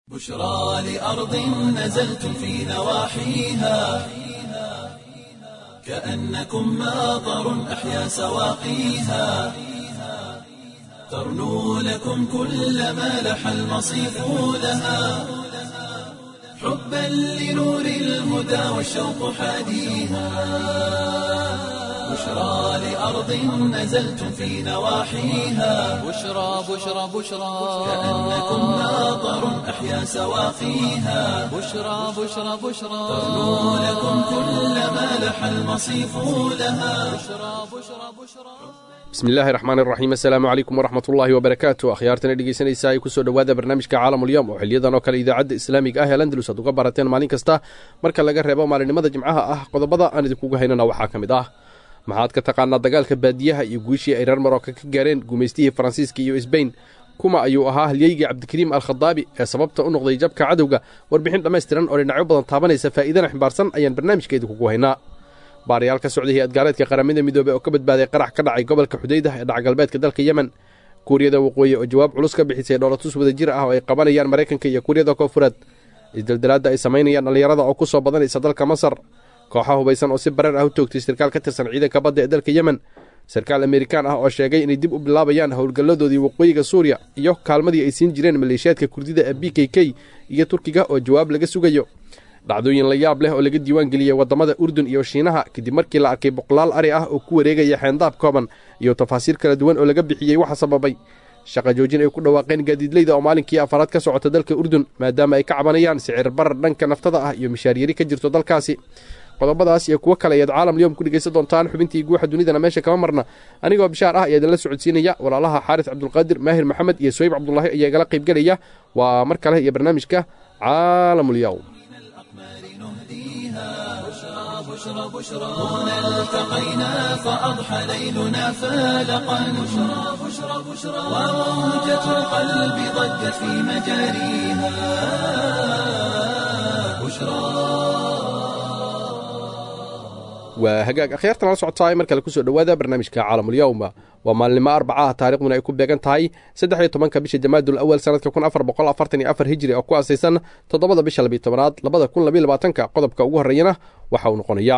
بشرى لأرض نزلتم في نواحيها كأنكم ماطر أحيا سواقيها ترنو لكم كل ما لح المصيف لها حبا لنور الهدى والشوق حاديها بشرى لأرض نزلتم في نواحيها بشرى بشرى بشرى كأنكم ماطر أحيا سواقيها بشرى بشرى بشرى ترنو لكم كل ما لح المصيف لها بشرى بشرى بشرى bismillaahi raxmaan iraxiim assalaamu calaykum waraxmat ullaahi wabarakaatu akhyaartana dhegeysanaysaa ay kusoo dhowaada barnaamijka caalamulyoom oo xiliyadan oo kale idaacadda islaamiga ah ee landalus aad uga barateen maalin kasta marka laga reebo maalinimada jimcaha ah qodobada aan idinkugu haynana waxaa ka mid ah maxaad ka taqaanaa dagaalka baadiyaha iyo guushii ay reer marooka ka gaareen gumaystihii faransiiska iyo sbain kuma ayuu ahaa halyeygii cabdikariim alkhadaabi ee sababta u noqday jabka cadowga warbixin dhammaystiran oo dhinacyo badan taabanaysa faa'iidana ximbaarsan ayaan barnaamijka idinkugu haynaa baarayaal ka socday hay-adgaareedka qaramada midoobey oo ka badbaaday qarax ka dhacay gobolka xudaydah ee dhacgalbeedka dalka yemen kuuriyada waqooyi oo jawaab culus ka bixisay dhoolatus wadajir ah oo ay qabanayaan maraykanka iyo kuuriyada koonfureed isdeldelaadda ay samaynayaan dhallinyarada oo ku soo badanaysa dalka masar kooxa hubaysan oo si bareer ah u toogtay sarkaal ka tirsan ciidanka badda ee dalka yemen sarkaal amerikaan ah oo sheegay inay dib u bilaabayaan howlgalladoodii waqooyiga suuriya iyo kaalmadii ay siin jireen maleeshiyaadka kurdida ee b k k iyo turkiga oo jawaab laga sugayo dhacdooyin la yaab leh oo laga diiwaan geliyey waddamada urdun iyo shiinaha kadib markii la arkay boqolaal ari ah oo ku wareegaya xeendaab kooban iyo tafaasiir kala duwan oo laga bixiyey waxa sababay shaqa joojin ay ku dhawaaqeen gaadiidleyda oo maalinkii afaraad ka socota dalka urdun maadaama ay ka cabanayaan sicir barar dhanka naftada ah iyo mishaaryari ka jirto dalkaasi qodobadaas iyo kuwo kale ayaad caalam liyom ku dhegaysan doontaan xubintii guuxa dunidana meesha kama marna anigoo bishaar ah ayaa idinla socodsiinaya walaalaha xaaris cabdulqaadir maahir maxamed iyo soyib cabdulaahi ayaa igala qaybgelaya waa mar kale iyo barnaamijka caalamulyow بشرى بشرى هنا التقينا فأضحى ليلنا فالقا بشرى بشرى بشرى وموجة القلب ضجت في مجاريها بشرى waa hagaag akhyaartan la socotaay mar kale kusoo dhowaada barnaamijka caalamulywma waa maalinimo arbacaha taarikhduna ay ku beegan tahay saddex iyo tobanka bisha jamaadul awal sanadka kun afar boqol afartan iyo afar hijri oo ku aasaysan toddobada bisha labiyo tobanaad labada kun labiyo labaatanka qodobka ugu horreeyana waxa uu noqonayaa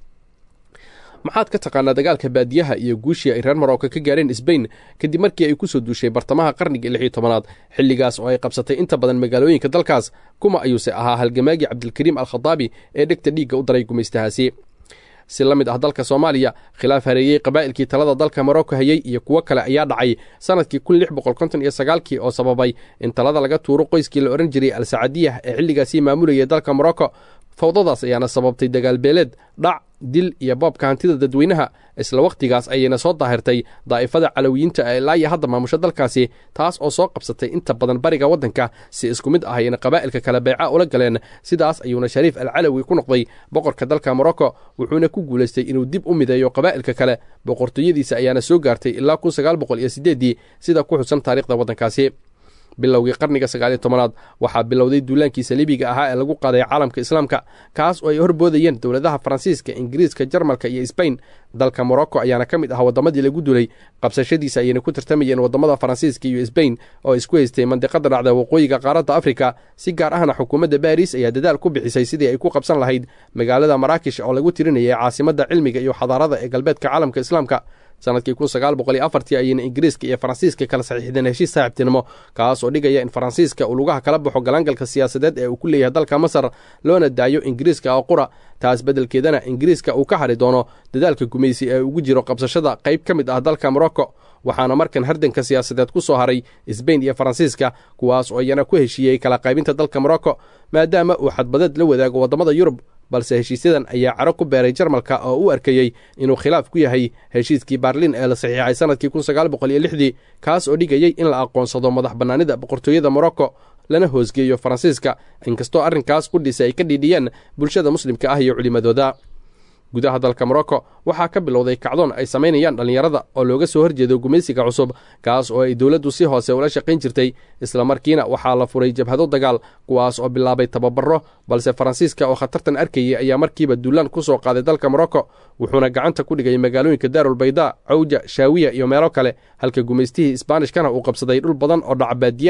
maxaad ka taqaanaa dagaalka baadiyaha iyo guushii ay reer marooka ka gaareen sbain kadib markii ay ku soo duushay bartamaha qarnigii lix iyo tobanaad xilligaas oo ay qabsatay inta badan magaalooyinka dalkaas kuma ayuuse ahaa halgamaagii cabdilkariim alkhadaabi ee dhegta dhiigga u daray gumaystahaasi si la mid ah dalka soomaaliya khilaaf hareeyey qabaa'ilkii talada dalka marocco hayey iyo kuwo kale ayaa dhacay sannadkii kun lix boqol konton iyo sagaalkii oo sababay in talada laga tuuro qoyskii la odhan jiray al sacadiyah ee xilligaasii maamulayay dalka morocco fawdadaas ayaana sababtay dagaalbeeleed dhac dil iyo boobka hantida dadweynaha isla wakhtigaas ayayna soo daahirtay daa'ifada calowiyiinta ee ilaa iyo hadda maamusho dalkaasi taas oo soo qabsatay inta badan bariga waddanka si isku mid ah ayna qabaa'ilka kale beeca ula galeen sidaas ayuuna shariif al calawi ku noqday boqorka dalka morocco wuxuuna ku guulaystay inuu dib u mideeyo qabaa'ilka kale boqortooyadiisa ayaana soo gaartay ilaa kun sagaal boqol iyo siddeeddii sida ku xusan taariikhda waddankaasi bilowgii qarniga sagaaliyo tobanaad waxaa bilowday duulaankii saliibiga ahaa ee lagu qaaday caalamka islaamka kaas oo ay horboodayeen dowladaha faransiiska ingiriiska jarmalka iyo sbain dalka morocco ayaana ka mid ah waddamadii lagu dulay qabsashadiisa ayayna ku tartamayeen waddamada faransiiska iyo sbain oo isku haystay mandiqada dhacda waqooyiga qaaradda afrika si gaar ahna xukuumadda baris ayaa dadaal ku bixisay sidii ay ku qabsan lahayd magaalada maraakish oo lagu tirinayay caasimadda cilmiga iyo xadaarada ee galbeedka caalamka islaamka sanadkii kun sagaal boqol iyo afartii ayayna ingiriiska iyo faransiiska kala saxiixdeen heshiis saaxiibtinimo kaas oo dhigaya in faransiiska uu lugaha kala baxo galaangalka siyaasadeed ee uu ku leeyahay dalka masar loona daayo ingiriiska oo qura taas beddelkeedana ingiriiska uu ka hadhi doono dadaalka gumaysi ee ugu jiro qabsashada qayb ka mid ah dalka morocco waxaana markan hardanka siyaasadeed ku soo haray sbain iyo faransiiska kuwaas oo iyana ku heshiiyey kala qaybinta dalka morocco maadaama uu xadbadeed la wadaago waddamada yurub balse heshiisyadan ayaa caro ku beeray jarmalka oo u arkayey inuu khilaaf ku yahay heshiiskii baarlin ee la saxiixay sannadkii kun sagaal boqol iyo lixdii kaas oo dhigayey in la aqoonsado madax bannaanida boqortooyada morocco lana hoosgeeyo faransiiska inkastoo arrinkaas qudhiisa ay ka dhiidhiyeen bulshada muslimka ah iyo culimmadooda gudaha dalka morocco waxaa ka bilowday kacdoon ay samaynayaan dhallinyarada oo looga soo horjeedo gumaysiga cusub kaas oo ay dowladdu si hoose ula shaqayn jirtay islamarkiina waxaa la furay jabhado dagaal kuwaas oo bilaabay tababaro balse faransiiska oo khatartan arkayay ayaa markiiba duulaan ku soo qaaday dalka morocco wuxuuna gacanta ku dhigay magaalooyinka daarul bayda cawja shaawiya iyo meelo kale halka gumaystihii isbaanishkana uu qabsaday dhul badan oo dhaca baadiyaha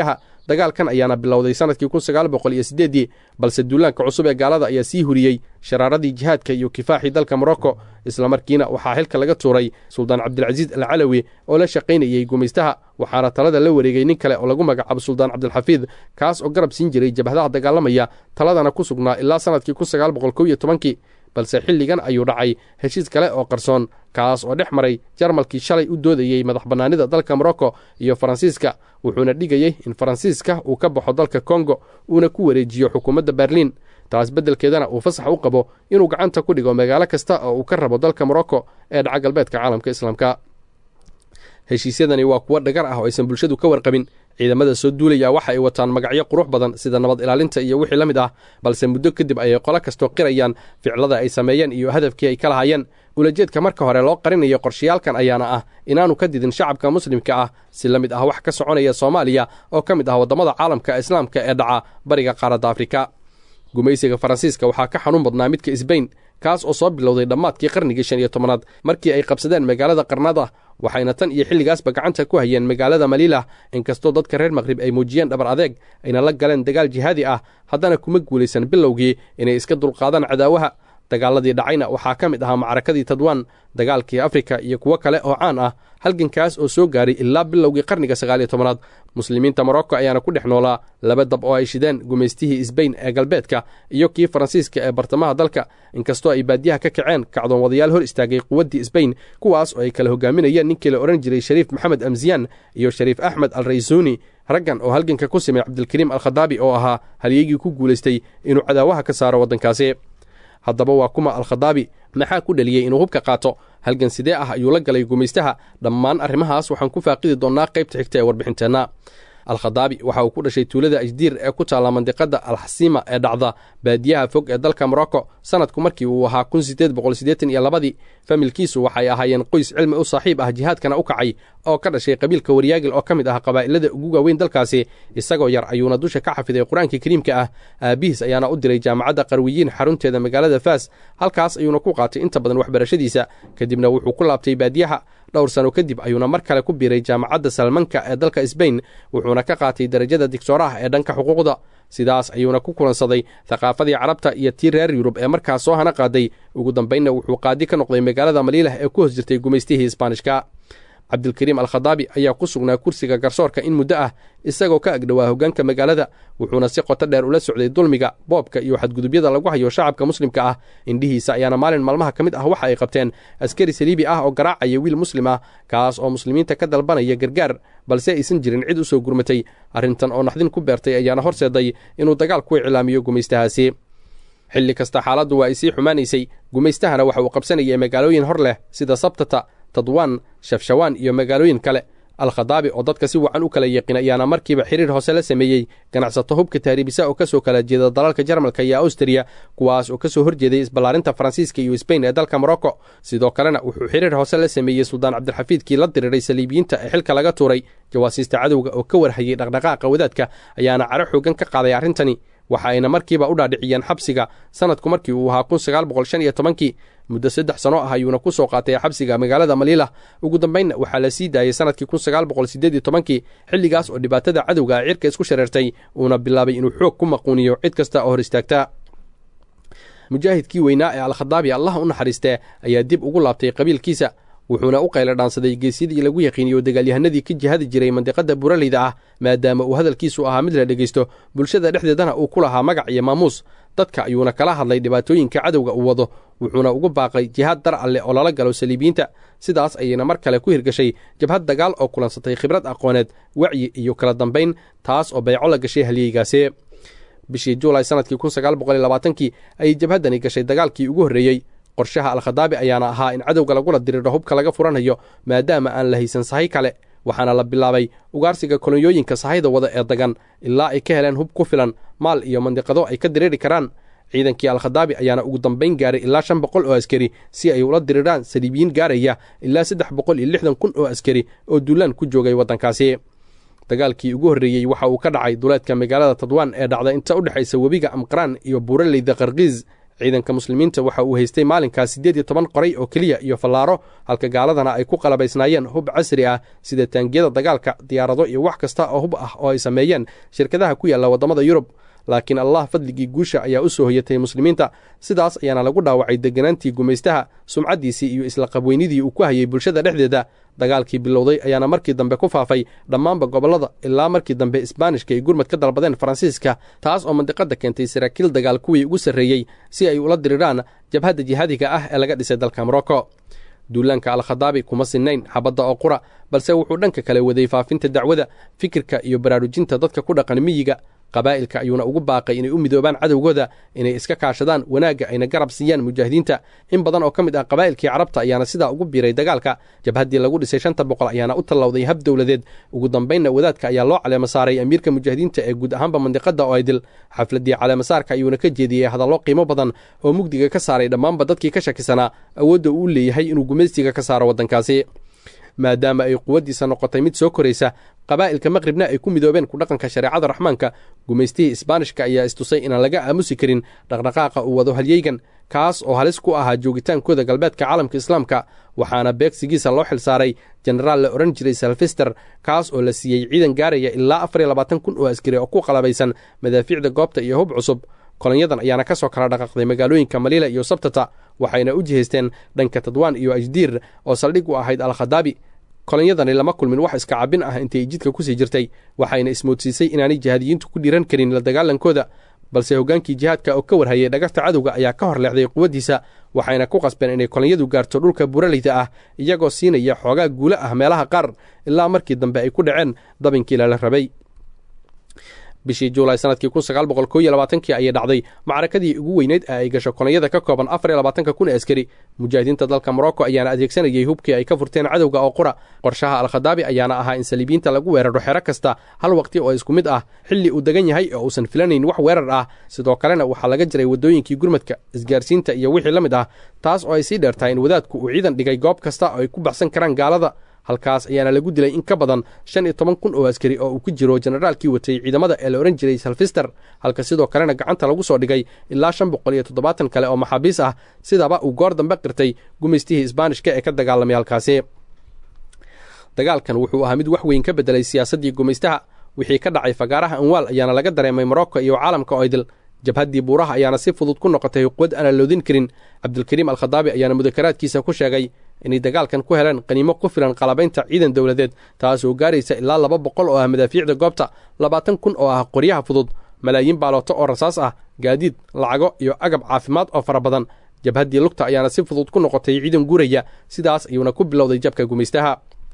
dagaalkan ayaana bilowday sanadkii kun sagaal boqol iyo siddeeddii balse duulaanka cusub ee gaalada ayaa sii huriyey sharaaradii jihaadka iyo kifaaxii dalka morocco islamarkiina waxaa xilka laga tuuray suldaan cabdilcasiis alcalawi oo la shaqaynayey gumaystaha waxaana talada la wareegay nin kale oo lagu magacaabo suldaan cabdilxafiid kaas oo garab siin jiray jabhadaha dagaalamaya taladana ku sugnaa ilaa sanadkii kun sagaal boqol kow iyo tobankii balse xilligan ayuu dhacay heshiis kale oo qarsoon kaas oo dhex maray jarmalkii shalay u doodayey madax bannaanida dalka morocco iyo faransiiska wuxuuna dhigayey in faransiiska uu ka baxo dalka kongo uuna ku wareejiyo xukuumadda berliin taas beddelkeedana uu fasax u qabo inuu gacanta ku dhigo magaalo kasta oo uu ka rabo dalka morocco ee dhaca galbeedka caalamka islaamka heshiisyadani waa kuwo dhagar ah oo aysan bulshadu ka warqabin ciidamada soo duulaya waxa ay wataan magacyo qurux badan sida nabad ilaalinta iyo wixii la mid ah balse muddo kadib ayay qolo kastoo qirayaan ficlada ay sameeyeen iyo hadafkii ay ka lahaayeen ulajeedka marka hore loo qarinayo qorshayaalkan ayaana ah inaanu ka didin shacabka muslimka ah si la mid ah wax ka soconaya soomaaliya oo ka mid ah waddamada caalamka islaamka ee dhaca bariga qaaradda afrika gumaysiga faransiiska waxaa ka xanuun badnaa midka isbayn kaas oo soo bilowday dhammaadkii qarnigii shan iyo tobanaad markii ay qabsadeen magaalada qarnada waxayna tan iyo xilligaasba gacanta ku hayeen magaalada maliilah inkastoo dadka reer maqrib ay muujiyeen dhabar adeeg ayna la galeen dagaal jihaadi ah haddana kuma guulaysan bilowgii inay iska dulqaadaan cadaawaha dagaaladii dhacayna waxaa ka mid ahaa macrakadii tadwaan dagaalkii afrika iyo kuwo kale oo caan ah halgankaas oo soo gaaray ilaa bilowgii qarniga sagaal iyo tobanaad muslimiinta morocco ayaana ku dhex noolaa laba dab oo ay shideen gumaystihii isbayn ee galbeedka iyo kii faransiiska ee bartamaha dalka inkastoo ay baadiyaha ka kaceen kacdoon wadayaal hor istaagay quwaddii isbayn kuwaas oo ay kala hogaaminayeen ninkii la odhan jiray shariif maxamed amsiyaan iyo shariif axmed al raysuuni raggan oo halganka ku simay cabdilkariim alkhadaabi oo ahaa halyeygii ku guulaystay inuu cadaawaha ka saaro waddankaasi haddaba waa kuma alkhadaabi maxaa ku dheliyey inuu hubka qaato halgan sidee ah ayuu la galay gumaystaha dhammaan arrimahaas waxaan ku faaqidi doonnaa qaybta xigta ee warbixinteenna alkhadaabi waxa uu ku dhashay tuulada ajdiir ee ku taalla mandiqadda alxasiima ee dhacda baadiyaha fog ee dalka morocco sanadku markii uu ahaa kun sideed boqol siddeetan iyo labadii familkiisu waxay ahaayeen qoys cilmi u saaxiib ah jihaadkana u kacay oo ka dhashay qabiilka waryaagil oo ka mid ah qabaa'ilada ugu waaweyn dalkaasi isagoo yar ayuuna dusha ka xafiday qur-aankii kariimka ah aabihiis ayaana u diray jaamacadda qarwiyiin xarunteeda magaalada faas halkaas ayuuna ku qaatay inta badan waxbarashadiisa kadibna wuxuu ku laabtay baadiyaha dhowr sano kadib ayuuna mar kale ku biiray jaamacadda salmanka ee dalka sbain wuxuuna ka qaatay darajada digtooraha ee dhanka xuquuqda sidaas ayuuna ku kulansaday thaqaafadii carabta iyo tii reer yurub ee markaas soo hana qaaday ugu dambaynna wuxuu qaadi ka noqday magaalada maliilah ee ku hoos jirtay gumaystihii isbaanishka cabdilkariim alkhadaabi ayaa ku sugnaa kursiga garsoorka in muddo ah isagoo ka agdhowaa hoggaanka magaalada wuxuuna si qoto dheer ula socday dulmiga boobka iyo xadgudubyada lagu hayo shacabka muslimka ah indhihiisa ayaana maalin maalmaha ka mid ah waxa ay qabteen askari saliibi ah oo garaacaya wiil muslim ah kaas oo muslimiinta ka dalbanaya gargaar balse aysan jirin cid u soo gurmatay arrintan oo naxdin ku beertay ayaana horseeday inuu dagaal ku iclaamiyo gumaystahaasi xilli kasta xaaladdu waa ay sii xumaanaysay gumaystahana waxa uu qabsanayay magaalooyin hor leh sida sabtata tadwaan shafshawaan iyo magaalooyin kale alkhadaabi oo dadka si wacan u kala yeeqin ayaana markiiba xiriir hoose la sameeyey ganacsato hubka taariibisa oo ka soo kala jeeda dalalka jarmalka iyo awstriya kuwaas oo ka soo horjeeday isballaarinta faransiiska iyo sbain ee dalka morocco sidoo kalena wuxuu xiriir hoose la sameeyey suldaan cabdilxafiidkii la diriiray saliibiyiinta ee xilka laga tuuray jawaasiista cadowga oo ka warhayay dhaqdhaqaaqa wadaadka ayaana caro xoogan ka qaaday arrintani waxa ayna markiiba u dhaadhiciyeen xabsiga sanadku markii uu ahaa kun sagaal boqol shan iyo tobankii muddo saddex sano ah ayuuna ku soo qaatay xabsiga magaalada maliilah ugu dambaynna waxaa la sii daayey sanadkii kun sagaal boqol siddeed iyo tobankii xilligaas oo dhibaatada cadowga a cirka isku shareertay uuna bilaabay inuu xoog ku maquuniyo cid kasta oo hor istaagta mujaahidkii weynaa ee alkhadaabi allah u naxariistee ayaa dib ugu laabtay qabiilkiisa wuxuuna u qayla dhaansaday geesyadii lagu yaqiiniyo dagaalyahanadii ka jihadi jiray mandiqada buraleyda ah maadaama uu hadalkiisu ahaa mid la dhegaysto bulshada dhexdeedana uu ku lahaa magac iyo maamuus dadka ayuuna kala hadlay dhibaatooyinka cadowga uu wado wuxuuna ugu baaqay jihaad dar alleh oo lala galo saliibiyiinta sidaas ayayna mar kale ku hirgashay jabhad dagaal oo kulansatay khibrad aqooneed wacyi iyo kala dambayn taas oo bayco la gashay halyeygaasi bishii juulay sanadkii kun sagaal boqol iyo labaatankii ayay jabhaddani gashay dagaalkii ugu horreeyey qorshaha alkhadaabi ayaana ahaa in cadowga lagula diriiro hubka laga furanayo maadaama aan la haysan sahay kale waxaana la bilaabay ugaarsiga kolonyooyinka sahayda wada ee dagan ilaa ay ka heleen hub ku filan maal iyo mandiqado ay ka diriiri karaan ciidankii alkhadaabi ayaana ugu dambayn gaaray ilaa shan boqol oo askari si ay ula diriraan saliibiyiin gaaraya ilaa saddex boqol iyo lixdan kun oo askari oo duulaan ku joogay waddankaasi dagaalkii ugu horreeyey waxa uu ka dhacay duleedka magaalada tadwaan ee dhacda inta u dhexaysa webiga amqraan iyo buuraleyda qarkiis ciidanka muslimiinta waxa uu haystay maalinkaas siddeed iyo toban qoray oo keliya iyo fallaaro halka gaaladana ay ku qalabaysnaayeen hub casri ah sida taangiyada dagaalka diyaarado iyo wax kasta oo hub ah oo ay sameeyeen shirkadaha ku yaalla waddamada yurub laakiin allah fadligii guusha ayaa u soo hoyatay muslimiinta sidaas ayaana lagu dhaawacay deganaantii gumaystaha sumcaddiisii iyo isla qabweynidii uu ku hayay bulshada dhexdeeda dagaalkii bilowday ayaana markii dambe ku faafay dhammaanba gobollada ilaa markii dambe isbaanishka ay gurmad ka dalbadeen faransiiska taas oo mandiqadda keentay saraakiil dagaal kuwii ugu sarreeyey si ay ula diriraan jabhadda jihaadiga ah ee laga dhisay dalka morocco duulaanka alkhadaabi kuma sinnayn xabadda oo qura balse wuxuu dhanka kale waday faafinta dacwada fikirka iyo baraarujinta dadka ku dhaqan miyiga qabaa'ilka ayuuna ugu baaqay inay u midoobaan cadowgooda inay iska kaashadaan wanaagga ayna garab siiyaan mujaahidiinta in badan oo ka mid ah qabaa'ilkii carabta ayaana sidaa ugu biiray dagaalka jabhaddii lagu dhisay shanta boqol ayaana u tallowday hab dowladeed ugu dambaynna wadaadka ayaa loo caleema saaray amiirka mujaahidiinta ee guud ahaanba mandiqadda oo aydil xafladdii caleemasaarka ayuuna ka jeediyey hadallo qiimo badan oo mugdiga ka saaray dhammaanba dadkii ka shakisanaa awoodda uu leeyahay inuu gumaystiga ka saaro waddankaasi maadaama ay quwaddiisa noqotay mid soo koraysa qabaa'ilka maqribna ay ku midoobeen ku dhaqanka shareecada raxmaanka gumaystihii isbaanishka ayaa istusay inaan laga aamusi karin dhaqdhaqaaqa uu wado halyeygan kaas oo halis ku ahaa joogitaankooda galbeedka caalamka islaamka waxaana beegsigiisa loo xil saaray jenaraal la odhan jiray salfister kaas oo la siiyey ciidan gaaraya ilaa afar iyo labaatan kun oo askari oo ku qalabaysan madaafiicda goobta iyo hub cusub kolonyadan ayaana ka soo kala dhaqaaqday magaalooyinka maliila iyo sabtata waxayna u jihaysteen dhanka tadwaan iyo ajdiir oo saldhig u ahayd alkhadaabi kolonyadani lama kulmin wax iska cabin ah intay jidka kusii jirtay waxayna ismoodsiisay inaanay jihaadiyiintu ku dhiiran karin la dagaalankooda balse hoggaankii jihaadka oo ka warhayay dhagarta cadowga ayaa ka hor leexday quwaddiisa waxayna ku qasbeen inay kolonyadu gaarto dhulka buraleyda ah iyagoo siinaya xoogaa guulo ah meelaha qaar ilaa markii dambe ay ku dhaceen dabinkii lala rabay bishii juulay sanadkii kun sagaal boqol koo iyo labaatankii ayay dhacday macrakadii ugu weyneyd ee ay gasho kolonyada ka kooban afar iyo labaatanka kun ee askari mujaahidiinta dalka morocco ayaana adeegsanayay hubkii ay ka furteen cadowga oo qura qorshaha alkhadaabi ayaana ahaa in saliibiyiinta lagu weeraro xero kasta hal waqti oo isku mid ah xilli uu degan yahay oo uusan filanayn wax weerar ah sidoo kalena waxaa laga jiray waddooyinkii gurmadka isgaarsiinta iyo wixii la mid ah taas oo ay sii dheertahay in wadaadku uu ciidan dhigay goob kasta oo ay ku baxsan karaan gaalada halkaas ayaana lagu dilay in ka badan shan iyo toban kun oo askari oo uu ku jiro jenaraalkii watay ciidamada ee la odhan jiray salfister halka sidoo kalena gacanta lagu soo dhigay ilaa shan boqol iyo toddobaatan kale oo maxaabiis ah sidaba uu goor dambe qirtay gumaystihii isbaanishka ee ka dagaalamay halkaasi dagaalkan wuxuu ahaa mid wax weyn ka beddelay siyaasaddii gumaystaha wixii ka dhacay fagaaraha anwaal ayaana laga dareemay morocco iyo caalamka oydil jabhaddii buuraha ayaana si fudud ku noqotay quwad aan la loodin karin cabdulkariim alkhadaabi ayaana mudakaraadkiisa ku sheegay inay dagaalkan ku heleen qaniimo ku filan qalabaynta ciidan dowladeed taasoo gaaraysa ilaa laba boqol oo ah madaafiicda goobta labaatan kun oo ah qoryaha fudud malaayiin baalooto oo rasaas ah gaadiid lacago iyo agab caafimaad oo fara badan jabhaddii lugta ayaana si fudud ku noqotay ciidan guuraya sidaas ayuuna ku bilowday jabka gumaystaha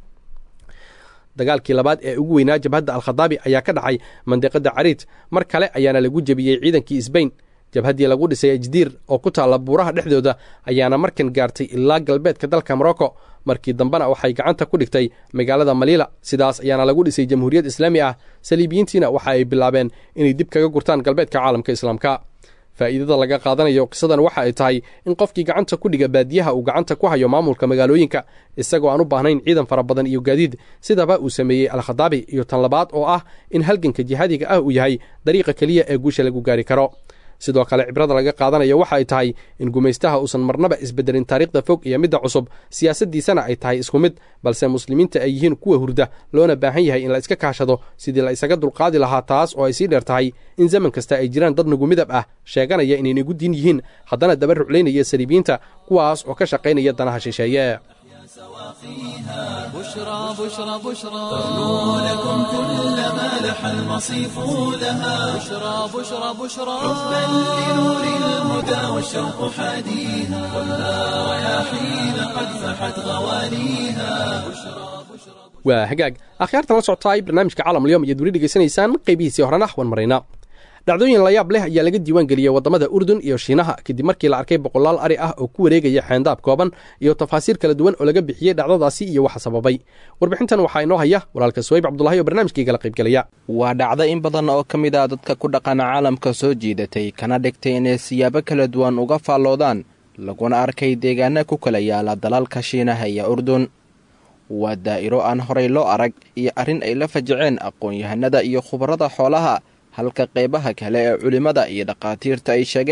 dagaalkii labaad ee ugu weynaa jabhadda alkhadaabi ayaa ka dhacay mandiqadda cariid mar kale ayaana lagu jebiyey ciidankii isbayn jabhaddii lagu dhisay ajdiir oo ku taalla buuraha dhexdooda ayaana markan gaartay ilaa galbeedka dalka morocco markii dambena waxay gacanta ku dhigtay magaalada maliila sidaas ayaana lagu dhisay jamhuuriyad islaami ah saliibiyiintiina waxa ay bilaabeen inay dib kaga gurtaan galbeedka caalamka islaamka faa'iidada laga qaadanayo qisadan waxa ay tahay in qofkii gacanta ku dhiga baadiyaha uu gacanta ku hayo maamulka magaalooyinka isagoo aan u baahnayn ciidan fara badan iyo gaadiid sidaba uu sameeyey alkhadaabi iyo tan labaad oo ah in halganka jihaadiga ah uu yahay dariiqa keliya ee guusha lagu gaari karo sidoo kale cibrada laga qaadanayo waxa ay tahay in gumaystaha uusan marnaba isbedelin taariikhda fog iyo midda cusub siyaasaddiisana ay tahay isku mid balse muslimiinta ay yihiin kuwa hurda loona baahan yahay in la iska kaashado sidii la isaga dulqaadi lahaa taas oo ay sii dheer tahay in zaman kasta ay jiraan dad nagu midab ah sheeganaya inay nagu diin yihiin haddana daba ruclaynaya saliibiyiinta kuwaas oo ka shaqaynaya danaha shisheeye بشرى بشرى بشرى لكم كل ما لح المصيف لها بشرى بشرى بشرى حبا لنور الهدى والشوق حاديها ولا رياحين قد فحت غوانيها waa hagaag akhyaartan la socotaay barnaamijka caalamulyoom ayaad weli dhegaysanaysaan qaybihiisii horena wan marayna dhacdooyin layaab leh ayaa laga diiwaan geliyey waddamada urdun iyo shiinaha kadib markii la arkay boqolaal ari ah oo ku wareegaya xeendaab kooban iyo tafaasiir kala duwan oo laga bixiyey dhacdadaasi iyo waxa sababay warbixintan waxaa inoo haya walaalka suwayb cabdulahi oo barnaamijkaigala qaybgelaya waa dhacdo in badan oo ka mid ah dadka ku dhaqana caalamka soo jiidatay kana dhigtay inay siyaabo kala duwan uga faalloodaan laguna arkay deegaana ku kala yaala dalalka shiinaha iyo urdun waa daa'iro aan horay loo arag iyo arrin ay la fajaceen aqoon-yahanada iyo khubarada xoolaha halka qaybaha kale ee culimmada iyo dhakhaatiirta ay sheegeen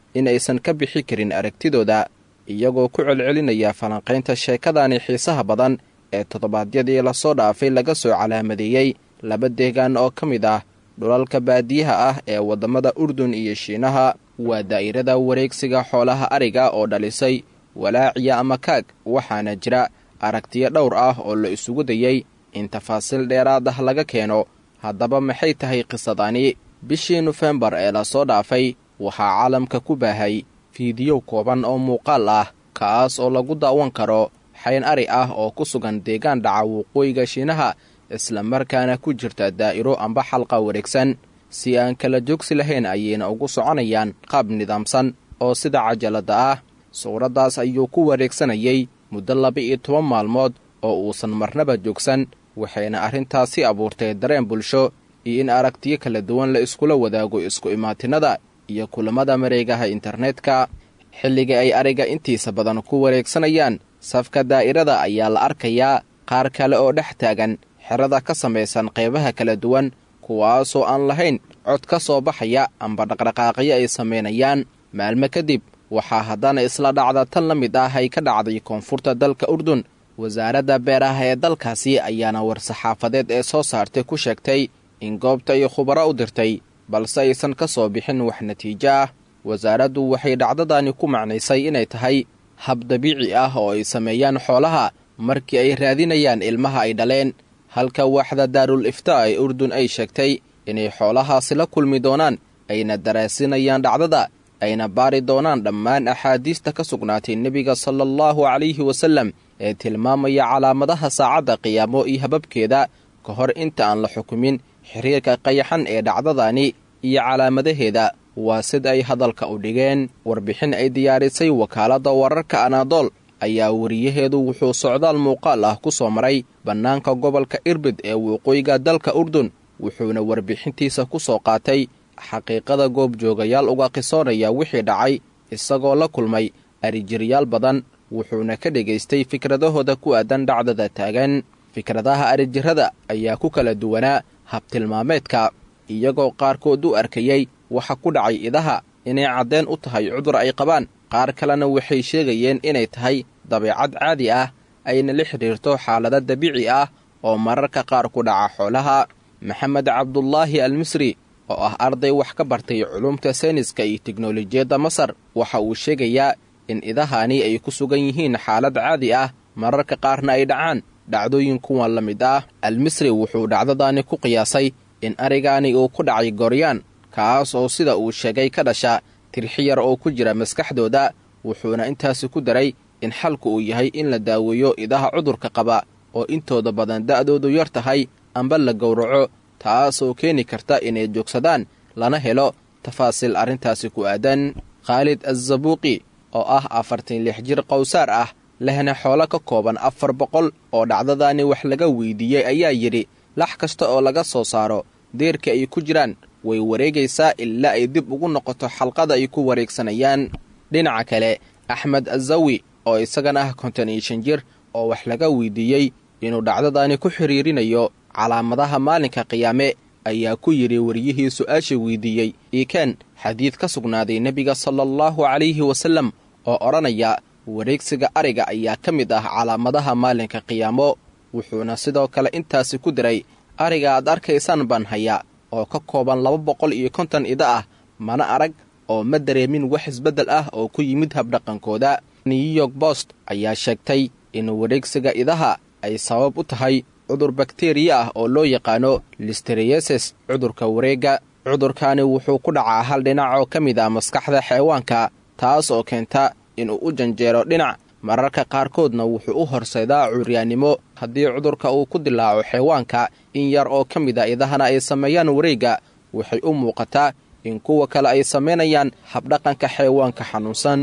in aysan ka bixi karin aragtidooda iyagoo ku celcelinaya falanqaynta sheekadani xiisaha badan ee toddobaadyadii lasoo dhaafay laga soo calaamadeeyey laba deegaan oo ka mid ah dhulalka baadiyaha ah ee waddamada urdun iyo shiinaha waa daa'irada wareegsiga xoolaha ariga oo dhalisay walaaciya ama kaag waxaana jira aragtiyo dhowr ah oo la isugu dayey in tafaasiil dheeraad ah laga keeno haddaba maxay tahay qisadani bishii nofembar ee lasoo dhaafay waxaa caalamka ku baahay fiidiyow kooban oo muuqaal ah kaas oo lagu daawan karo xayn ari ah oo ku sugan deegaan dhaca waqooyiga shiinaha islamarkaana ku jirta daa'iro amba xalqa wareegsan si aan kala joogsi lahayn ayayna ugu soconayaan qaab nidaamsan oo sida cajalada ah suuraddaas ayuu ku wareegsanayay muddo laba-iyo toban maalmood oo uusan marnaba joogsan waxayna arrintaasi abuurtay dareen bulsho iyo in aragtiyo kala duwan la iskula wadaago isku imaatinada iyo kulammada mareegaha internetka xilliga ay ariga intiisa badan ku wareegsanayaan safka daa'irada ayaa la arkayaa qaar kale oo dhex taagan xerada ka samaysan qaybaha kala duwan kuwaasoo aan lahayn cod ka soo baxaya amba dhaqdhaqaaqyo ay samaynayaan maalmo kadib waxaa haddana isla dhacda tan la mid ah ay ka dhacday koonfurta dalka urdun wasaaradda beeraha ee dalkaasi ayaana war-saxaafadeed ee soo saartay ku sheegtay in goobta ay khubaro u dirtay balse aysan ka soo bixin wax natiijo ah wasaaraddu waxay dhacdadani ku macnaysay inay tahay hab dabiici ah oo ay sameeyaan xoolaha markii ay raadinayaan ilmaha ay dhaleen halka waaxda daarul iftaa ee urdun ay sheegtay inay xoolahaasi la kulmi doonaan ayna daraasinayaan dhacdada ayna baari doonaan dhammaan axaadiista ka sugnaatay nebiga sala allahu calayhi wasallam ee tilmaamaya calaamadaha saacadda qiyaamo iyo hababkeeda ka hor inta aan la xukumin xiriirka qayaxan ee dhacdadani iyo calaamadaheeda waa sida ay hadalka u dhigeen warbixin ay diyaarisay wakaaladda wararka anaadool ayaa wariyaheedu wuxuu socdaal muuqaal ah ku soo maray bannaanka gobolka irbid ee waqooyiga dalka urdun wuxuuna warbixintiisa ku soo qaatay xaqiiqada goobjoogayaal uga qisoonaya wixii dhacay isagoo la kulmay arijiryaal badan wuxuuna ka dhegaystay fikradahooda ku aadan dhacdada taagan fikradaha arijirrada ayaa ku kala duwanaa habtilmaameedka iyagoo qaarkood u arkayey waxa ku dhacay idaha inay caddeen u tahay cudur ay qabaan qaar kalena waxay sheegayeen inay tahay dabeecad caadi ah ayna la xidhiirto xaalado dabiici ah oo mararka qaar ku dhaca xoolaha maxamed cabdulaahi almisri oo ah arday wax ka bartay culumta sayniska iyo teknolojiyadda masar waxa uu sheegayaa in idahani ay ku sugan yihiin xaalad caadi ah mararka qaarna ay dhacaan dhacdooyin kuwan la mid ah almisri wuxuu dhacdadaani ku qiyaasay in arigaani uu ku dhacay gooryaan kaas oo sida uu sheegay ka dhasha tirxi yar oo ku jira maskaxdooda wuxuuna intaasi ku daray in xalku uu yahay in la daaweeyo idaha cudurka qaba oo intooda badan da'doodu yar tahay amba la gowraco taasoo keeni karta inay joogsadaan lana helo tafaasiil arrintaasi ku aadan khaalid azabuuqi oo ah afartan lix jir qowsaar ah lehna xoolo ka kooban afar boqol oo dhacdadaani wax laga weydiiyey ayaa yidhi lax kasta oo laga soo saaro deerka ay ku jiraan way wareegaysaa ilaa ay dib ugu noqoto xalqada ay ku wareegsanayaan dhinaca kale axmed azawi oo isagana ah konton iyo shan jir oo wax laga weydiiyey inuu dhacdadaani ku xidhiirinayo calaamadaha maalinka qiyaame ayaa ku yidhi wariyihii su-aasha weydiiyey iikeen xadiid ka sugnaaday nebiga sala allahu calayhi wasallam oo odhanaya wareegsiga ariga ayaa ka mid ah calaamadaha maalinka qiyaamo wuxuuna sidoo kale intaasi ku diray ariga aad arkaysaan baan hayaa oo ka kooban laba boqol iyo konton ida ah mana arag oo ma dareemin wax isbeddel ah oo ku yimid habdhaqankooda new york bost ayaa sheegtay in wareegsiga idaha ay sabab u tahay cudur bakteriya ah oo loo yaqaano listerieses cudurka wareegga cudurkaani wuxuu ku dhacaa hal dhinac oo ka mid ah maskaxda xeewaanka taas oo keenta inuu u janjeero dhinac mararka qaarkoodna wuxuu u horseedaa curyaannimo haddii cudurka uu ku dilaaco xeewaanka in yar oo ka mid a idahana ay sameeyaan wareegga waxay u muuqataa in kuwa kale ay samaynayaan habdhaqanka xeewaanka xanuunsan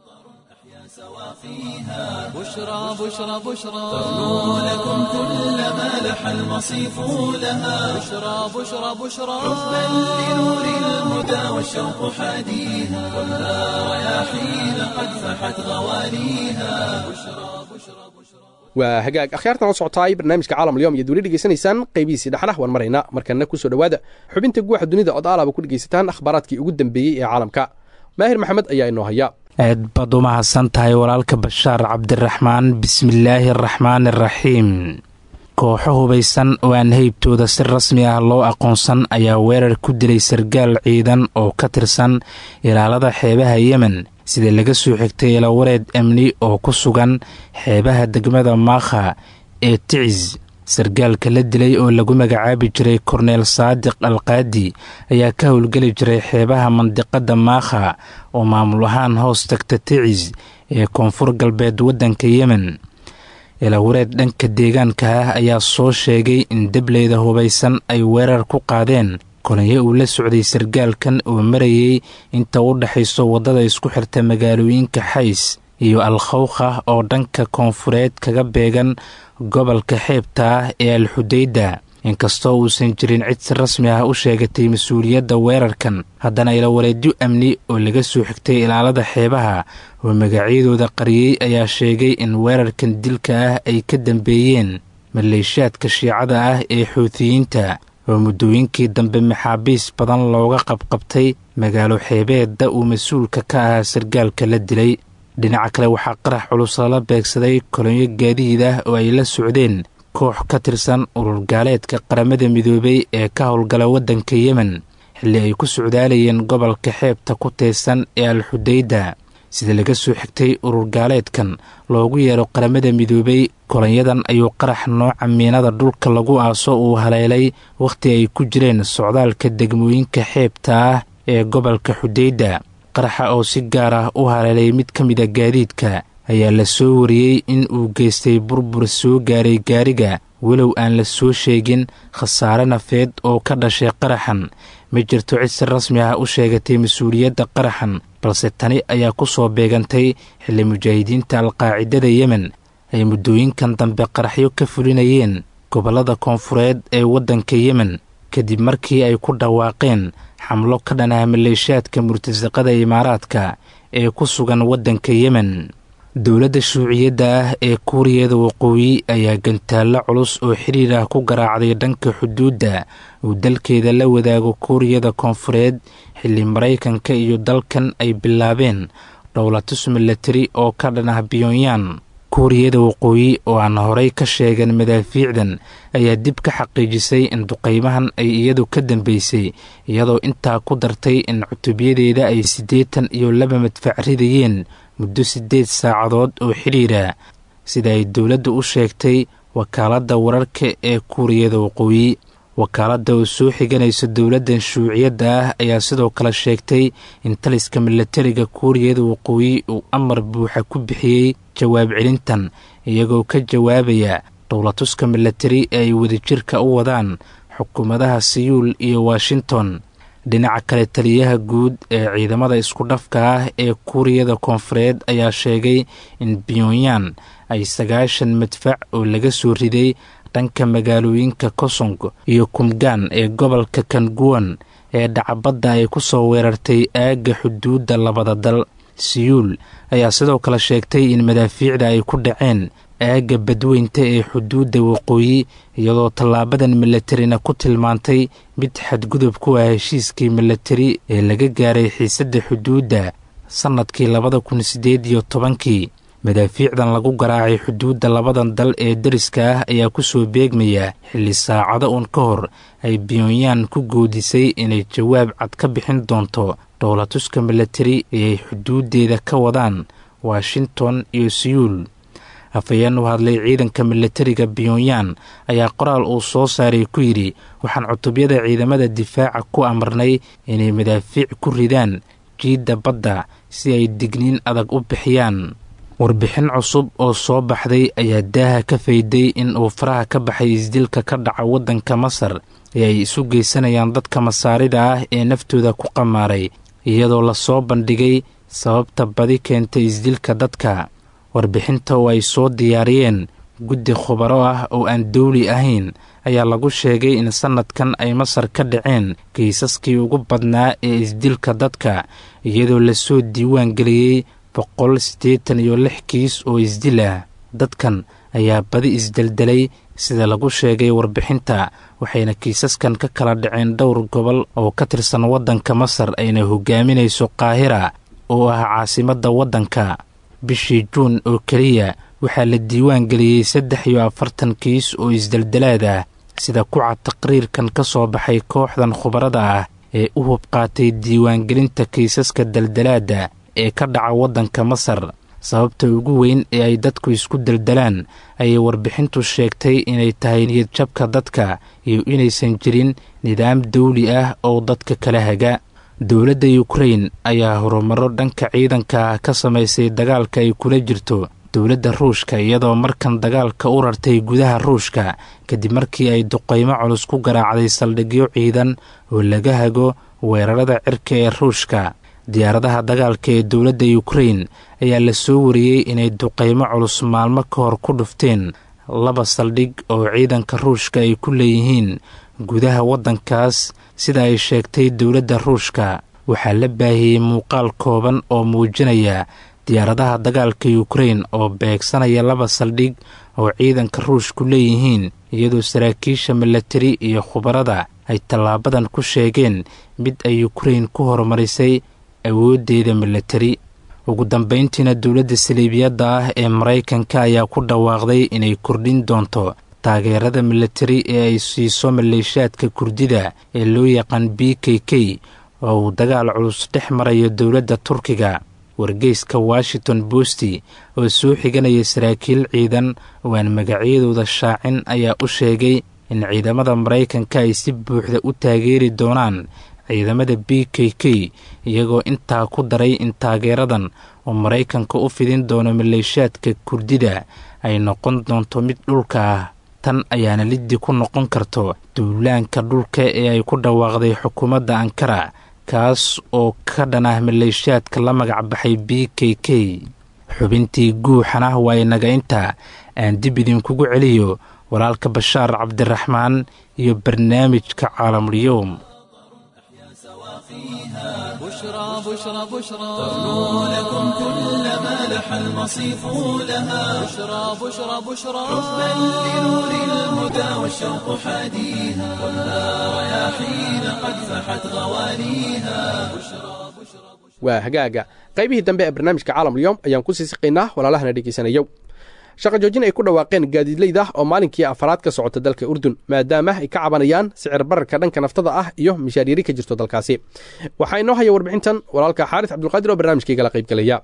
بشرى بشرى بشرى تغنو لكم كل ما لح المصيف لها بشرى بشرى بشرى حبا لنور الهدى والشوق حاديها كلها رياحين قد فحت غواليها waa hagaag akhyaartan la socotaay barnaamijka caalam alyom iyoad weli dhegeysanaysaan qaybihiisii dhexdhex waan maraynaa markana kusoo dhowaada xubinta guuxa dunida ood aalaba ku dhegaysataan akhbaaraadkii ugu dambeeyey ee caalamka maahir maxamed ayaa inoo haya aad baad u mahadsan tahay walaalka bashaar cabdiraxmaan bismillaahi araxmaan araxiim kooxo hubaysan oo aan heybtooda si rasmi ah loo aqoonsan ayaa weerar ku dilay sargaal ciidan oo ka tirsan ilaalada xeebaha yemen sida laga soo xigtay ilawareed amni oo ku sugan xeebaha degmada maakha ee ticis sargaalka la dilay oo lagu magacaabi jiray korneel saadiq alqaadi ayaa ka howlgeli jiray xeebaha mandiqada maakha oo maamul ahaan hoos tagta ticis ee koonfur galbeed waddanka yemen ilawareed dhanka deegaanka ah ayaa soo sheegay in debleyda hubaysan ay weerar ku qaadeen kolonyo uu la socday sargaalkan oo marayay inta u dhexayso waddada isku xirta magaalooyinka xays iyo alkhawkha oo dhanka koonfureed kaga beegan gobolka xeebta ah ee alxudayda inkastoo uusan jirin cid si rasmi ah u sheegatay mas-uuliyadda weerarkan haddana ilawareedyo amni oo laga soo xigtay ilaalada xeebaha oo magacyadooda qariyey ayaa sheegay in weerarkan dilka ah ay ka dambeeyeen maleeshaadka shiicada ah ee xuutiyiinta oo muddooyinkii dambe maxaabiis badan looga qabqabtay magaalo xeebeedda uu mas-uulka ka ahaa sargaalka la dilay dhinaca kale waxaa qarax culus lala beegsaday kolonyo gaadiid ah oo ay la socdeen koox ka tirsan ururgaaleedka qaramada midoobay ee ka howlgala waddanka yemen xilli ay ku socdaalayeen gobolka xeebta ku teesan ee alxudayda sida laga soo xigtay ururgaaleedkan loogu yeero qaramada midoobay kolonyadan ayuu qarax nooca miinada dhulka lagu aaso uu haleelay wakhti ay ku jireen socdaalka degmooyinka xeebta ah ee gobolka xudayda qaraxa oo si gaar ah u haleelay mid ka mida gaadiidka ayaa la soo wariyey in uu geystay burbur soo gaaray gaariga walow aan la soo sheegin khasaare nafeed oo ka dhashay qaraxan ma jirto cid si rasmi ah u sheegatay mas-uuliyadda qaraxan balse tani ayaa ku soo beegantay xilli mujaahidiinta alqaacidada yemen ay muddooyinkan dambe qaraxyo ka fulinayeen gobollada koonfureed ee waddanka yemen kadib markii ay ku dhawaaqeen xamlo ka dhan ah maleeshaadka murtasaqada imaaraadka ee ku sugan waddanka yemen dowladda shuuciyadda ah ee kuuriyada waqooyi ayaa gantaallo culus oo xiriir ah ku garaacday dhanka xuduudda uu dalkeeda la wadaago kuuriyada koonfureed xilli maraykanka iyo dalkan ay bilaabeen dhowlatus milatari oo ka dhan ah biyonyan kuuriyada waqooyi oo aan horay ka sheegan madaafiicdan ayaa dib ka xaqiijisay in duqaymahan ay iyadu ka dambeysay iyadoo intaa ku dartay in cutubyadeeda ay siddeetan iyo laba madfac ridayeen muddo siddeed saacadood oo xidhiira sida ay dowladda u sheegtay wakaaladda wararka ee kuuriyada waqooyi wakaaladda oo soo xiganaysa dowladdan shuuciyadda ah ayaa sidoo kale sheegtay in taliska milatariga kuuriyada waqooyi uu amar buuxa ku bixiyey jawaab celintan iyagoo ka jawaabaya dhowlatuska milatari ee ay wadajirka u wadaan xukuumadaha siyuul iyo washington dhinaca kale taliyaha guud ee ciidamada isku dhafka ah ee kuuriyada koonfureed ayaa sheegay in pyonyan ay sagaashan madfac oo laga soo riday dhanka magaalooyinka kosong iyo kumgaan ee gobolka kanguwan ee dhacabadda ay ku soo weerartay aagga xuduudda labada dal siyuul ayaa sidoo kale sheegtay in madaafiicda ay ku dhaceen aagga badweynta ee xuduudda waqooyi iyadoo tallaabadan milatarina ku tilmaantay mid xadgudub ku ah heshiiskii milatari ee laga gaaray xiisadda xuduudda sannadkii labada kun siddeed iyo tobankii madaafiicdan lagu garaacay xuduudda labadan dal ee dariska ah ayaa ku soo beegmaya xilli saacado uun ka hor ay biyonyan ku goodisay inay jawaab cad ka bixin doonto dhowlatuska milatari ee ay xuduuddeeda ka wadaan washington iyo siyuul afhayeen u hadlay ciidanka milatariga pyonyan ayaa qoraal uu soo saaray ku yidhi waxaan cutubyada ciidamada difaaca ku amarnay inay madaafiic ku ridaan jiidda badda si ay digniin adag u bixiyaan warbixin cusub oo soo baxday ayaa daaha ka fayday in uu faraha ka baxay isdilka ka dhaca waddanka masar ee ay isu geysanayaan dadka masaarida ah ee naftooda ku qamaaray iyadoo lasoo bandhigay sababta badi keenta isdilka dadka warbixinta oo ay soo diyaariyeen guddi khubaro ah oo aan dawli ahayn ayaa lagu sheegay in sannadkan ay masar ka dhaceen kaysaskii ugu badnaa ee isdilka dadka iyadoo lasoo diiwaan geliyey boqol siddeetan iyo lix kiis oo isdil ah dadkan ayaa badi isdeldelay sida lagu sheegay warbixinta waxayna kiisaskan ka kala dhaceen dhowr gobol oo ka tirsan waddanka masar ayna hogaaminayso qaahira oo ah caasimadda waddanka bishii juun oo keliya waxaa la diiwaan geliyey saddex iyo afartan kiis oo isdeldelaad ah sida kuca taqriirkan ka soo baxay kooxdan khubarada ah ee u hubqaatay diiwaangelinta kiisaska deldelaadda ee ka dhaca waddanka masar sababta ugu weyn ee ay dadku isku deldelaan ayay warbixintu sheegtay inay tahay niyadjabka dadka iyo inaysan jirin nidaam dawli ah oo dadka kala haga dowladda yukrain ayaa horumaro dhanka ciidanka ah ka samaysay dagaalka ay kula jirto dowladda ruushka iyadoo markan dagaalka u rartay gudaha ruushka kadib markii ay duqaymo culus ku garaacday saldhigyo ciidan oo laga hago weerarada cirka ee ruushka diyaaradaha dagaalka ee dowladda yukrain ayaa la soo wariyey inay duqaymo culus maalmo ka hor ku dhufteen laba saldhig oo ciidanka ruushka ay ku leeyihiin gudaha waddankaas sida ay sheegtay dowladda ruushka waxaa la baahiyey muuqaal kooban oo muujinaya diyaaradaha dagaalka yukrain oo beegsanaya laba saldhig oo ciidanka ruushku leeyihiin iyadoo saraakiisha milatari iyo khubarada ay tallaabadan ku sheegeen mid ay yukrain ku horumarisay awooddeeda milatari ugu dambayntiina dowladda saliibiyadda ah ee maraykanka ayaa ku dhawaaqday inay kordhin doonto taageerada milatari ee ay siiso maleeshaadka kurdida ee loo yaqaan b k k oo uu dagaal culus dhex marayo dowladda turkiga wargeyska washington bosti oo soo xiganaya saraakiil ciidan oo aan magacyadooda shaacin ayaa u sheegay in ciidamada maraykanka ay si buuxda u taageeri doonaan ciidamada b k k iyagoo intaa ku daray in taageeradan oo maraykanka u fidin doono maleeshaadka kurdida ay noqon doonto mid dhulka ah tan ayaana liddi ku noqon karto duulaanka dhulka ee ay ku dhawaaqday xukuumadda ankara kaas oo ka dhan ah maleeshaadka la magac baxay b k k xubintii guuxana waa inaga intaa aan dib idinkugu celiyo walaalka bashaar cabdiraxmaan iyo barnaamijka caalamulyoom بشرى بشرى بشرى لكم كل ما لح المصيف لها بشرى بشرى بشرى بل لنور الهدى والشوق حاديها خذها رياحين قد فحت غوانيها waa hagaaga qaybihii dambe ee barnaamijka caalamulyoom ayaan ku sii siqaynaa walaalahana dhegeysanayow shaqa joojin ay ku dhawaaqeen gaadiidleyda oo maalinkii afaraad ka socota dalka urdun maadaama ay ka cabanayaan sicir bararka dhanka naftada ah iyo mishaariiri ka jirto dalkaasi waxaa inoo haya warbixintan walaalka xaaris cabdulqaadir oo barnaamijkaygala qaybgelaya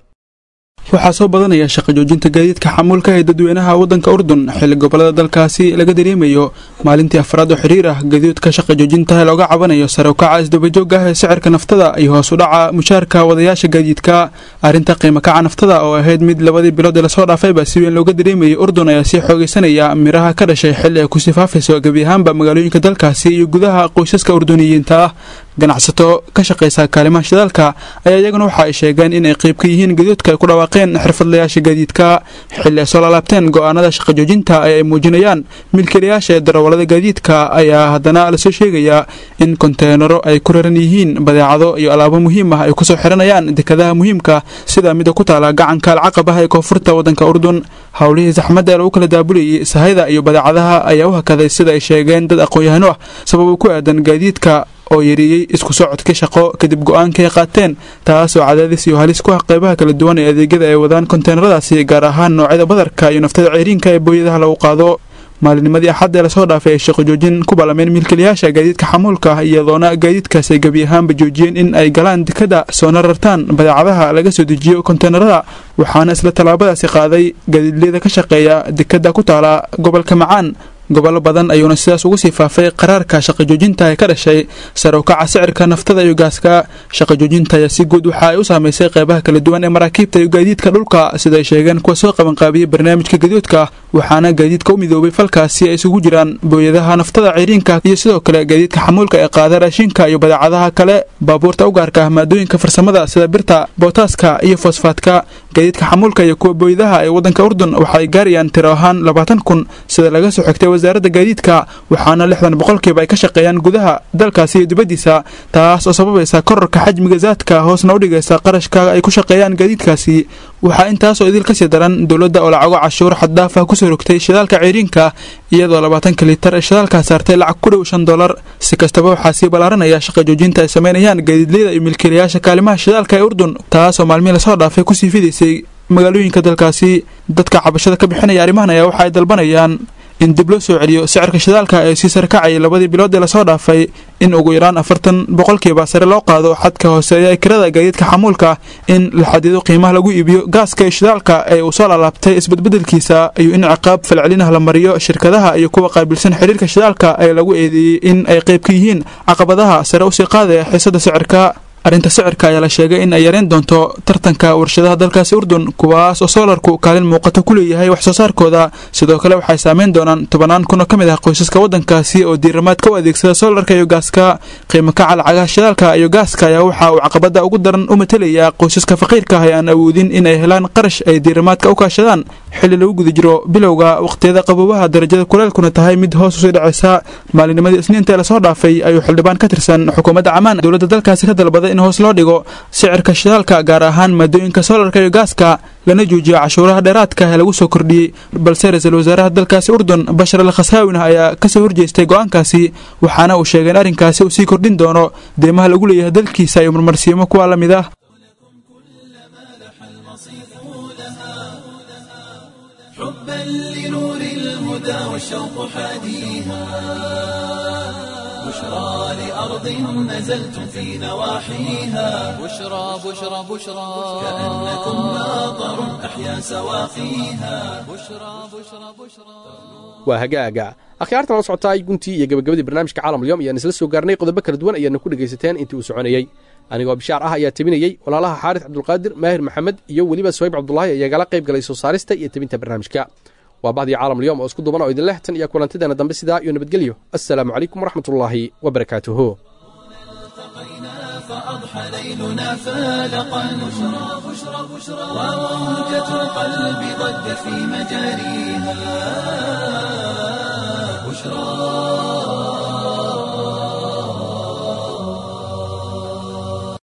waxaa soo badanaya shaqa joojinta gaadiidka xamuulka ee dadweynaha waddanka urdun xilli gobolada dalkaasi laga dareemayo maalintii afraad oo xiriir ah gaadiidka shaqa joojinta looga cabanayo sare u kaca isdabajooga ah ee sicirka naftada iyo hoos u dhaca mushaarka wadayaasha gaadiidka arrinta qiimo kaca naftada oo ahayd mid labadii bilood ee lasoo dhaafayba si weyn looga dareemayay urdun ayaa sii xoogaysanaya miraha ka dhashay xilli ay kusii faafayso gebi ahaanba magaalooyinka dalkaasi iyo gudaha qoysaska urduniyiinta ah ganacsato ka shaqaysa kaalimaha shidaalka ayaa iyaguna waxa ay sheegeen in ay qayb ka yihiin gaduudka ay ku dhawaaqeen xirfadlayaasha gaadiidka xilli ay soo laalaabteen go'aanada shaqa joojinta ee ay muujinayaan milkiilayaasha ee darawallada gaadiidka ayaa haddana lasoo sheegayaa in konteenaro ay ku raran yihiin badeecado iyo alaabo muhiim ah ay kusoo xiranayaan dekadaha muhiimka sida mida ku taala gacanka alcaqab ah ee koonfurta waddanka urdun howlihii saxmadda ee lagu kala daabulayay sahayda iyo badeecadaha ayaa u hakaday sida ay sheegeen dad aqoon-yahano ah sabab ku aadan gaadiidka oo yareeyey isku socodka shaqo kadib go-aankay qaateen taas oo cadaadis iyo halis ku ah qeybaha kala duwan ee adeegyada ay wadaan konteenaradaasi gaar ahaan noocyada badarka iyo naftada ceyriinka ee booyadaha lagu qaado maalinimadii axad ee lasoo dhaafay ay shaqo joojin ku ballameen milkiilayaasha gaadiidka xamuulka ah iyadoona gaadiidkaas ay gebi ahaanba joojiyeen in ay galaan dekada soona rartaan badeecadaha laga soo dejiyo konteenarada waxaana isla tallaabadaasi qaaday gaadiidleyda ka shaqeeya dekada ku taala gobolka macaan gobollo badan ayuuna sidaas ugu sii faafay qaraarka shaqa joojinta ee ka dhashay sare u kaca sicirka naftada iyo gaaska shaqa joojinta ayaa si guud waxa ay u saamaysay qeybaha kala duwan ee maraakiibta iyo gaadiidka dhulka sida ay sheegeen kuwa soo qabanqaabiyey barnaamijka gaduudka waxaana gaadiidka u midoobay falkaasi ay isugu jiraan booyadaha naftada ceyriinka iyo sidoo kale gaadiidka xamuulka ee qaada raashinka iyo badeecadaha kale baabuurta u gaarka ah maadooyinka farsamada sida birta bootaaska iyo fosfaatka gaadiidka xamuulka iyo kuwa booyadaha ee waddanka urdun waxa ay gaarayaan tiro ahaan labaatan kun sida laga soo xigtay wasaaradda gaadiidka waxaana lixdan boqolkiiba ay ka shaqeeyaan gudaha dalkaasi iyo dibaddiisa taas oo sababaysa kororka xajmiga zaadka hoosna u dhigaysa qarashka ay ku shaqeeyaan gaadiidkaasi waxaa intaasoo idil kasii daran dowladda oo lacago cashuur xaddaaf ah kusoo rogtay shidaalka ceyriinka iyadoo labaatanka litar ee shidaalkaa saartay lacag ku dhow shan dolar si kastaba waxaa sii ballaaranaya shaqa joojinta ay sameynayaan gaadiidleyda iyo milkiilayaasha kaalimaha shidaalka ee urdun taasoo maalmihii lasoo dhaafay kusii fidaysay magaalooyinka dalkaasi dadka cabashada ka bixinaya arrimahan ayaa waxa ay dalbanayaan in dib loo soo celiyo sicirka shidaalka ee sii sarkacayay labadii bilood ee lasoo dhaafay in ugu yaraan afartan boqolkiiba sare loo qaado xadka hooseeya ee kirada gaadiidka xamuulka in la xadido qiimaha lagu iibiyo gaaska iyo shidaalka ee uu soo laalaabtay isbadbedelkiisa iyo in ciqaab falcelinah la mariyo shirkadaha iyo kuwa qaabilsan xiriirka shidaalka ee lagu eedeeyey in ay qayb ka yihiin caqabadaha sare usii qaadaya xiisada sicirka arrinta sicirka ayaa la sheegay in ay yareen doonto tartanka warshadaha dalkaasi urdun kuwaas oo soolarku kaalin muuqata ku leeyahay wax soo saarkooda sidoo kale waxay saameyn doonaan tobanaan kun oo ka mid ah qoysaska waddankaasi oo diiramaadka u adeegsada soolarka iyo gaaska qiimo kaca lacagaha shidaalka iyo gaaska ayaa waxa uu caqabada ugu daran u matelayaa qoysaska faqiirka ah ee aan awoodin in ay helaan qarash ay diiramaadka u kaashadaan xilli lagu guda jiro bilowga waqhtiyada qaboobaha darajada kuleelkuna tahay mid hoos usii dhacaysa maalinimadii isniinta ee lasoo dhaafay ayuu xildhibaan ka tirsan xukuumadda camaan dowladda dalkaasi ka dalbaday in hoos loo dhigo sicirka shidaalka gaar ahaan maadooyinka soolarka iyo gaaska lana joojiyo cashuuraha dheeraadka ee lagu soo kordhiyey balse ra-iisul wasaaraha dalkaasi urdun bashar al khasaawinah ayaa kasoo horjeestay go-aankaasi waxaana uu sheegay in arrinkaasi uu sii kordhin doono deemaha lagu leeyahay dalkiisa iyo marmarsiimo kuwa la mid ah حبا لنور الهدى والشوق حاديها بشرى لأرض نزلتم في نواحيها بشرى بشرى بشرى كأنكم ماطر أحيا سواقيها بشرى بشرى بشرى waa hagaaga akhyaartan la socotaay guntii iyo gabagabadii barnaamijka caalamulyoom ayaan isla soo gaarnay qodobo kala duwan ayaana ku dhegaysateen intii uu soconayey anigoo bishaar ah ayaa tebinayey walaalaha xaaris cabdulqaadir maahir maxamed iyo weliba soyb cabdulaahi ayaa gala qayb galay soo saarista iyo tebinta barnaamijka waa bahdii caalamulyoom oo isku duban oo idin leh tan iyo kulantideena dambe sidaa iyo nabadgelyo assalaamu calaykum waraxmatullaahi wabarakaatuhu فأضحى ليلنا فالقا بشرى بشرى بشرى وموجة القلب ضجت في مجاريها بشرى